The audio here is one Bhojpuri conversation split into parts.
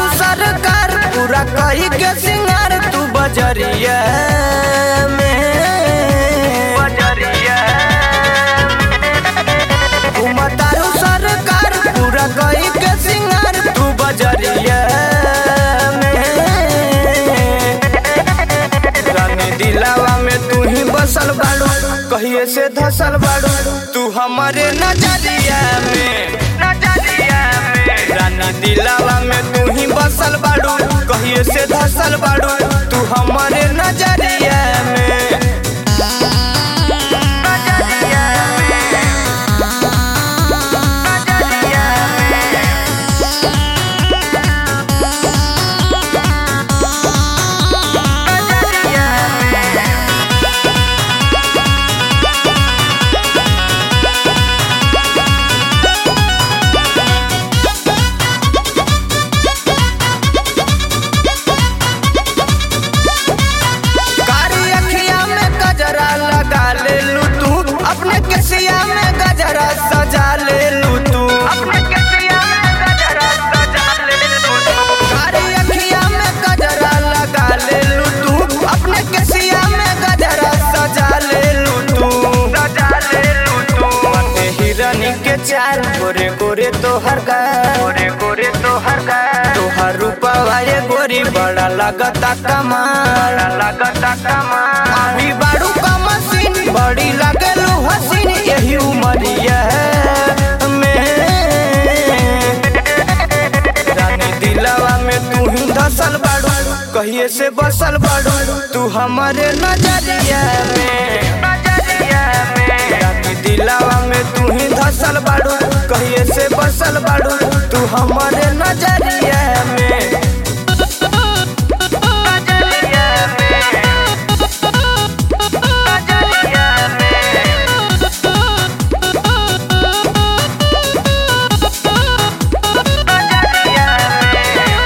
तारू सरकार पूरा कही के सिंगार तू बजरिया में बजरिया तारू सरकार पूरा कही के सिंगार तू बजरिया में रानी दिलावा में तू ही बसल बाड़ू कहिए से धसल बाड़ू तू हमारे नजरिया में नजरिया में राना दिलावा में तू ही बसल बाड़ू कहिए से धसल बाड़ू तू हमारे नजरिया में नजरिया में नजरिया में नजरिया में कारी अखिया में गजरा लगा ले लू तू अपने केसिया में गजरा सजा ले लू तू अपने केसिया में गजरा सजा ले लू कारी अखिया में गजरा लगा ले लू तू अपने केसिया में गजरा सजा ले लू तू सजा ले लू तू मने हिरनी के चार गोरे गोरे तोहर का गोरे गोरे तोहर का तोहर रूपवा ये गोरी बड़ा लगता कमाल लगता कमाल अभी बाड़ू का मशीन बड़ी लगेलू हसीन यही उमरिया में रानी दिलावा में तू ही धसल बाड़ू कहिए से बसल बाड़ू तू हमारे नजरिया में नजरिया में रानी दिलावा में तू ही धसल बाड़ू कहिए से बसल बाड़ू तू हमारे नजरिया में नजरिया में नजरिया में नजरिया में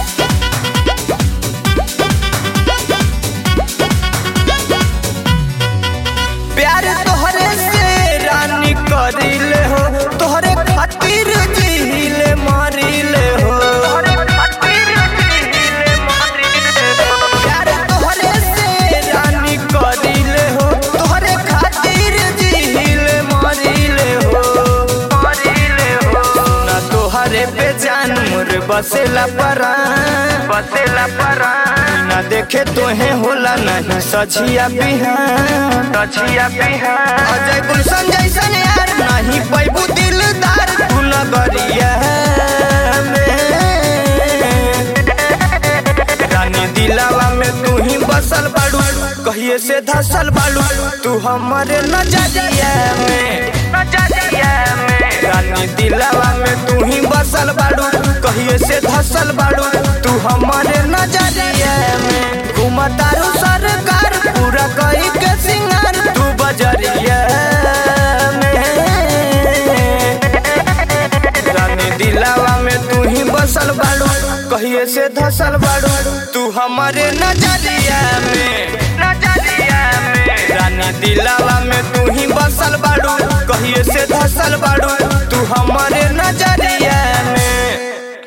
प्यार तोहरे से रानी करिले हो तोहरे खातिर जीले मारिले हो प्यार तोहरे से रानी करिले हो तोहरे खातिर जीले मारिले हो मारिले हो ना तोहरे पे जान मोर बसेला परान बसेला परान ना देखे तोहे होला नहीं सझिया बिहान सझिया बिहान अजय गुलशन जैसन यार नहीं पैबू दिलदार तू नगरिया में रानी दिलावा में तू ही बसल बाड़ू कहिए से धसल बाड़ू तू हमारे नजरिया में नजरिया में रानी दिलावा में तू ही बसल बाड़ू कहिए से धसल बाड़ू तू हमारे नजरिया में घुमतारू सरकार पूरा कही के सिंगार तू बजरिया में रानी दिलावा में तू ही बसल बाड़ू कहिए से धसल बाड़ू तू हमारे नजरिया में नजरिया में रानी दिलावा में तू ही बसल बाड़ू कहिए से धसल बाड़ू